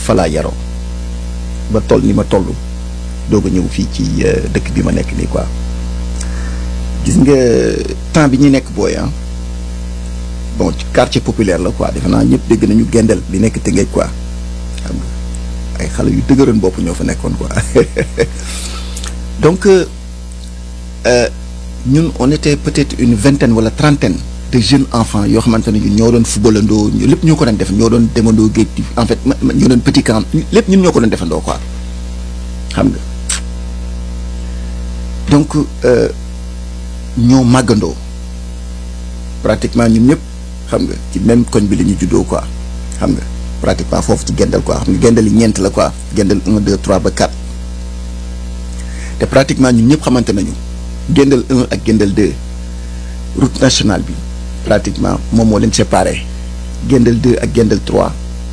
fa laa yaroo ba toll ni ma toll doog a ñëw fii ci dëkk bi ma nekk nii quoi gis nga temps bi ñuy nekk booy ah bon ci quartier populaire la quoi defe naa ñëpp dégg nañu gendel bi nekk Tëngéej quoi xam nga ay xale yu dëgëroon bopp ñoo fa nekkoon quoi donc ñun on était peut-être une vingtaine wala trentaine de jeunes enfants yoo xamante ne ñun ñoo doon footballandoo lépp ñoo ko doon def ñoo doon demandoo géej en fait ñoo doon petit camp lépp ñun ñoo ko doon defandoo quoi xam nga donc ñoo màggandoo pratiquement ñun ñëpp xam nga ci même koñ bi la ñu juddoo quoi xam nga pratiquement foofu ci gendal quoi xam nga gendal yi ñeent la quoi gendal un deux trois ba quatre te pratiquement ñun ñëpp xamante nañu gendal un ak gendal deux route nationale bi pratiquement moom moo leen séparé gendal deux ak gendal trois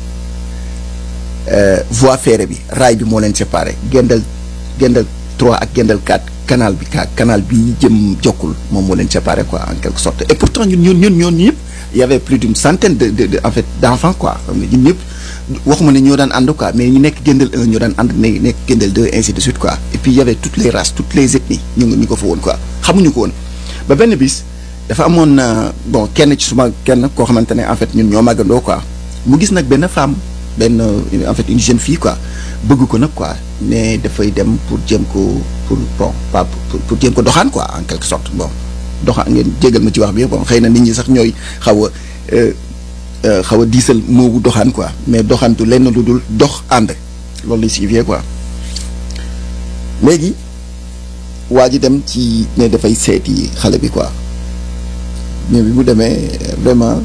voie ferrée bi raay bi moo leen séparé gendal gendal trois ak gendal quatre canal bi ka canal bi jëm jokkul moom moo leen séparé quoi en quelque sorte et pourtant ñun ñun ñun ñoon ñëpp y avait plus d'une centaine de de en fait d'enfants quoi xam nga ñun ñëpp waxuma ne ñoo daan ànd quoi mais ñu nekk gendal un ñoo daan ànd ne nekk gendal deux ainsi de suite quoi et puis y avait toutes les races toutes les ethnies ñu ngi ñu ko fa woon quoi xamuñu ko woon ba benn bis dafa amoon bon kenn ci suma kenn koo xamante ne en fait ñun ñoo màggandoo quoi mu gis nag benn femme benn en fait une jeune fille quoi bëgg ko nag quoi ne dafay dem pour jéem ko pour bon pas pour pour jéem ko doxaan quoi en quelque sorte bon doxaan ngeen jégal ma ci wax bi bon xëy na nit ñi sax ñooy xaw a xaw a diisal moobu doxaan quoi mais doxaan du lenn lu dul dox ànd loolu lay signifier quoi léegi waa ji dem ci ne dafay seeti xale bi quoi mais bi mu demee vraiment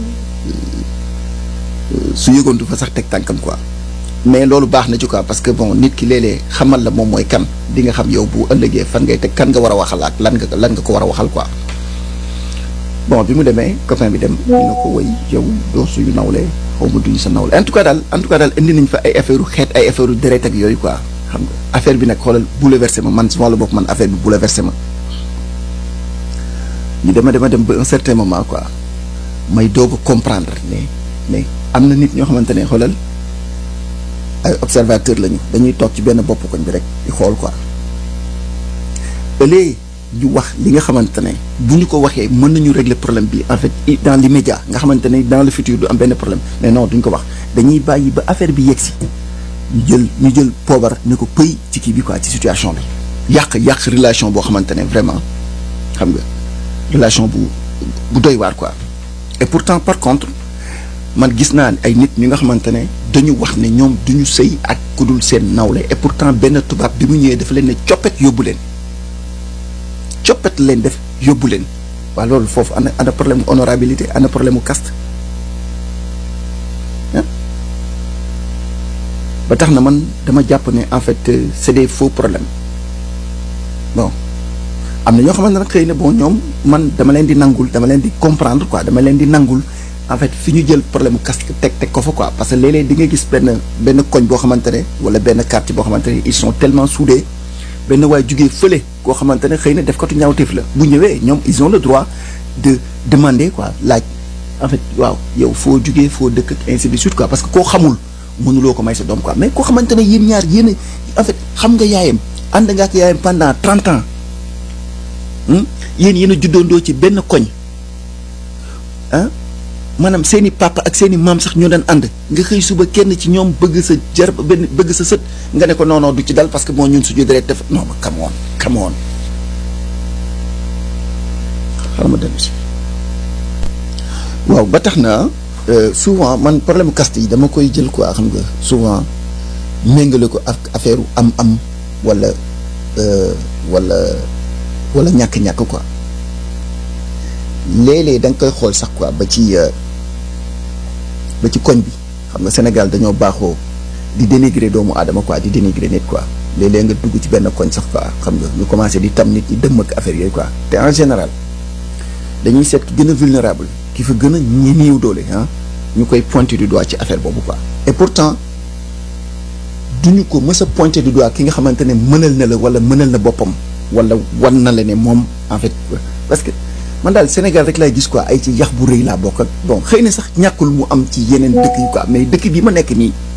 su yëgoontu fa sax teg tànkam quoi mais loolu baax na ci quoi parce que bon nit ki léeg-léeg xamal la moom mooy kan di nga xam yow bu ëllëgee fan ngay teg kan nga war a waxal ak lan nga lan nga ko war a waxal quoi bon bi mu demee copain bi dem dina ko woy yow doo suñu nawle xaw ma duñu sa nawle en tout cas daal en tout cas daal indi nañ fa ay affaire xeet ay affaire deret ak yooyu quoi xam nga affaire bi nag xoolal bouleversé ma man su ma la bopp man affaire bi bouleversé ma ñu dema dema dem ba un certain moment quoi may doog a comprendre ne mais am na nit ñoo xamante ne xoolal ay observateur lañu dañuy toog ci benn bopp koñ bi rek di xool quoi ëllëg ñu wax li nga xamante ne bu ñu ko waxee mën nañu régler problème bi en fait dans l'immédiat nga xamante ne dans le futur du am benn problème mais non duñ ko wax dañuy bàyyi ba affaire bi yegsi ñu jël ñu jël poobar ne ko pëy ci kii bi quoi ci situation bi yàq yàq relation boo xamante ne vraiment xam nga relation bu bu doy waar quoi et pourtant par contre man gis naa ay nit ñi nga xamante ne dañu wax ne ñoom duñu sëy ak ku dul seen nawle et pourtant benn tubaab bi mu ñëwee dafa leen ne coppet yóbbu leen coppet leen def yóbbu leen waa loolu foofu ana ana problème mu honorabilité ana problème mu caste ba tax na man dama jàpp ne en fait c'est des faux problèmes bon am na ñoo xamante ne xëy na bon ñoom man dama leen di nangul dama leen di comprendre quoi dama leen di nangul en fait fi ñu jël problème mu caste teg teg ko fa quoi parce que léeg-léeg di nga gis benn benn koñ boo xamante ne wala benn quartier boo xamante ne ils sont tellement soudés benn waay jugee fële koo xamante ne xëy na def katu ñaawteef la bu ñëwee ñoom ils ont le droit de demander quoi laaj en fait waaw yow foo jugee foo dëkk ak ainsi de suite quoi parce que koo xamul mënuloo ko may sa doom quoi mais koo xamante ne yéen ñaar yéen en fait xam nga yaayam ànd nga ak yaayam pendant trente ans yéen yéen a juddoondoo ci benn koñ ah maanaam seen i papa ak seen i maam sax ñoo daan ànd nga xëy suba kenn ci ñoom bëgg sa jar benn bëgg sa sët nga ne ko non non du ci dal parce que moo ñun suñu deret def non ma come on come on xaaral ma dellu si waaw ba tax na souvent man problème caste yi dama koy jël quoi xam nga souvent méngale ko ak affaire am-am wala wala wala ñàkk-ñàkk quoi léeg-léeg da nga koy xool sax quoi ba ci ba ci koñ bi xam nga Sénégal dañoo baaxoo di dénigrer doomu aadama quoi di dénigrer nit quoi léeg-léeg nga dugg ci benn koñ sax quoi xam nga ñu commencé di tam nit ñi dëmm ak affaire yooyu quoi te en général dañuy seet ki gën a vulnérable ki fa gën a ñi néew doole ah ñu koy pointer du doigt ci affaire boobu quoi et pourtant duñu ko mës a pointer du doigt ki nga xamante ne mënal na la wala mënal na boppam wala wan na la ne moom en fait parce que man daal Sénégal rek laay gis quoi ay ci yax bu rëy laa bokk ak bon xëy na sax ñàkkul mu am ci yeneen dëkk yi quoi mais dëkk bi ma nekk nii